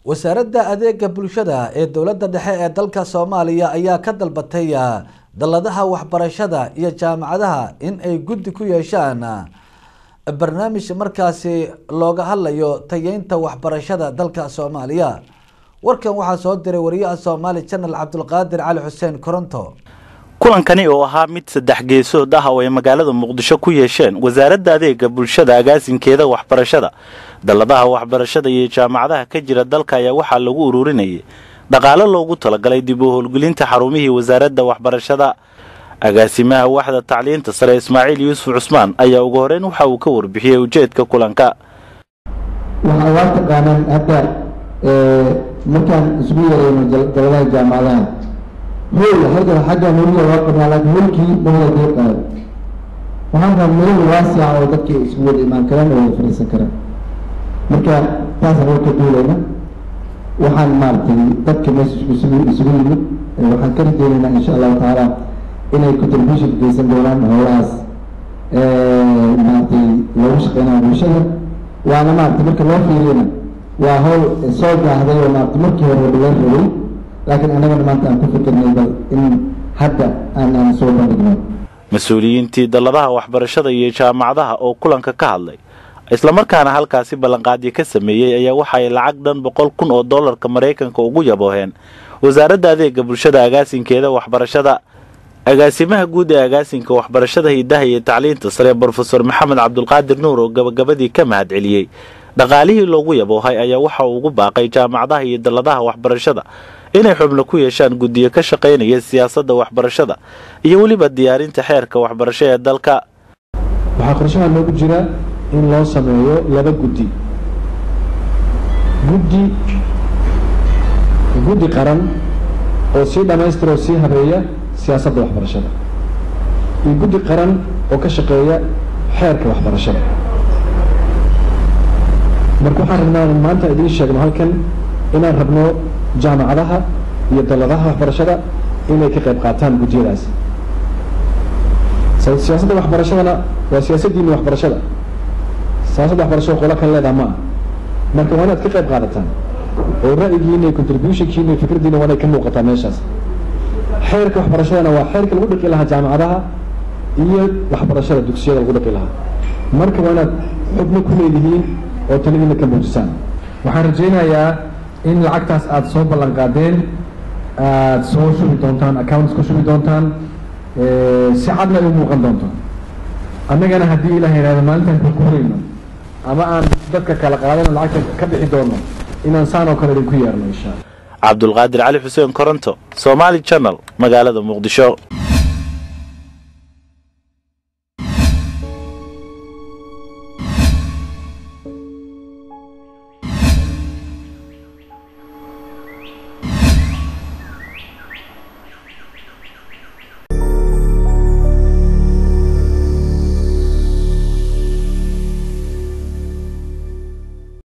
wasaaradda adeega bulshada ee dowladda dhexe ee dalka soomaaliya ayaa ka dalbatay dalladaha waxbarashada iyo jaamacadaha in ay guddi ku yeeshaan barnaamij markaasi looga hadlayo tayeynta waxbarashada dalka soomaaliya warkan waxaa soo diray wariyaha soomaali janal cabdulqaadir cali xuseen koronto kulankani oo ahaa mid saddex geesood ah oo ay magaalada muqdisho ku yeesheen wasaaradda adeega bulshada agaasinkeeda waxbarashada dalladaha waxbarashada iyo jaamacadaha ka jira dalka ayaa waxaa lagu ururinayay dhaqaalo loogu talagalay dib u howlgelinta xarumihii wasaaradda waxbarashada agaasimaha waxda tacliinta sare ismaaciil yuusuf cusmaan ayaa ugu horeyn waxa uu ka warbixiyey ujeedka kulanka waxaa waa taqaanaan hadda markaan isugu yarayno dalladaha jaamacadaha hool halka xagga holiya waa qabnaa laakiin holkii mawada dee qaado waxaan rabaa meel waasica oo dadka isku wada imaan karaan oo wada fadhiisan karaan marka taasaan waa ka duulayna waxaan maaragtay dadka meesha isugu isugu yimid waxaan ka rajeynaynaa insha allahu tacaala inay contribution geysan doonaan howlahaas maaragtay loogu shaqeynaya bulshada waana maaragtay marka loo fiiriyana waa howl soo gaahday oo maaragtay markii hore laga rabay laakiin annagana maanta aan ku fikirnay bal in hadda aan aan soo bandhigno mas-uuliyiintii dalladaha waxbarashada iyo jaamacadaha oo kulanka ka hadlay islamarkaana halkaasi ballanqaadyo ka sameeyey ayaa waxa ay lacag dhan boqol kun oo dollarka maraykanka ugu yabooheen wasaaradda adeega bulshada agaasinkeeda waxbarashada agaasimaha guud ee agaasinka waxbarashada hidaha iyo tacliinta sare brofesor maxamed cabdulqaadir nuur oo gabagabadii ka mahad celiyey dhaqaalihii loogu yaboohay ayaa waxa uu ugu baaqay jaamacadaha iyo dalladaha waxbarashada inay xubno ku yeeshaan guddiyo ka shaqaynaya siyaasadda waxbarashada iyo weliba diyaarinta xeerka waxbarasho ee dalka waxaa qorshaha noogu jira in loo sameeyo laba guddi guddi guddi qaran oo sii dhammaystira oo sii habeeya siyaasadda waxbarashada iyo guddi qaran oo ka shaqeeya xeerka waxbarashada marka waxaan rabnaa maanta idiin sheegno halkan inaan rabno jaamacadaha iyo dalladaha waxbarashada inay ka qayb qaataan guddiyadaas siyaasadda waxbarashadana waa siyaasaddiina waxbarashada siyaasadda waxbarashada qola kan leedaha ma ah marka waa inaad ka qayb qaadataan oo ra'yigiina iyo contributionkiina iyo fikraddiina waa inay ka muuqataa meeshaas xeerka waxbarashadana waa xeerka lagu dhiqi lahaa jaamacadaha iyo waxbarashada dugsiyada lagu dhiqi lahaa marka waa inaad xubno ku leedihiin oo taladiina ka muujisaan waxaan rajaynayaa in lacagtaas aada soo ballan qaadeen aada soo shubi doontaan accounts ka shubi doontaan si cadna ay u muuqan doonto annagana haddii ilaah yidhahdo maalintaan ku kurayno ama aan dadka kala qaadano lacagta ka bixi doono inaan saan oo kale idinku yeerno insha alla cabdulqaadir cali xuseen koronto somaali channel magaalada muqdisho